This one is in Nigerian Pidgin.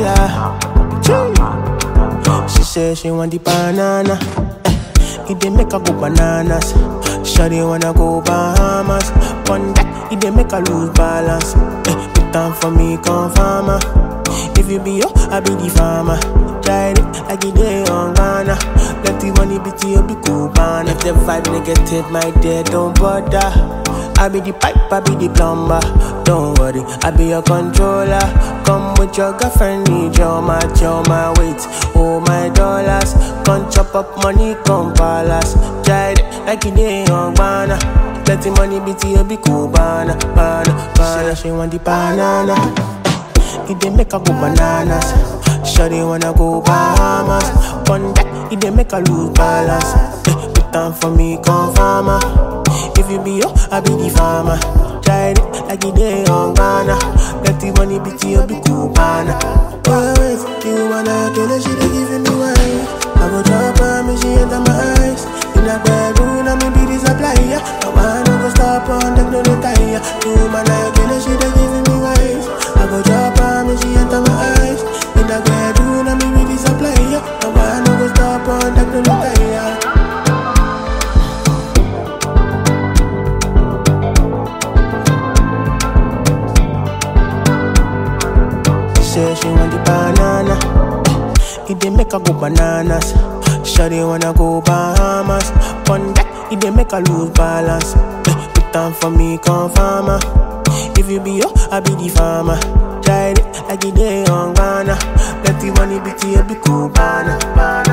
controller. Chee. She say she want the banana. Eh, it dey make her go bananas. Shawty wanna go Bahamas. One that it dey make her lose balance. Eh, put down for me, come farmer. If you be yo, I be the farmer. Try it like it dey on Ghana. Let the money be to you, be cool, man. If the vibe negative, my dear, don't bother. I be the pipe, I be the plumber. Don't worry, I be your controller. Come with your girlfriend, need your match, your my weight, oh my dollars. Come chop up money, come palace. Try it like it dey on Ghana. Let the money be to you, be cool, banana, banana, banana. She want the banana. It dey make her go bananas. Shawty wanna go Bahamas. One that it dey make her lose balance. Eh, put down for me, come farmer. If you be yo, I be the farmer. Try it like it dey on Ghana. Let the money be to you, be cool, banana. Oh, wait, you wanna kill her, she dey giving me wine. I go drop her, me she enter my eyes. In a bedroom, I me be the supplier. No man no go stop on them, no retire. You man I kill her, she dey giving me wine. I go drop her, me she enter my eyes. In a bedroom, I me be the supplier. No man no go stop on them, no retire. say she want the banana. It dey make her go bananas. Shawty wanna go Bahamas. One that it dey make her lose balance. Eh, Put down for me, come farmer. If you be yo, I be the farmer. Try it like it dey on Ghana. Let the money be to you, be cool, banana.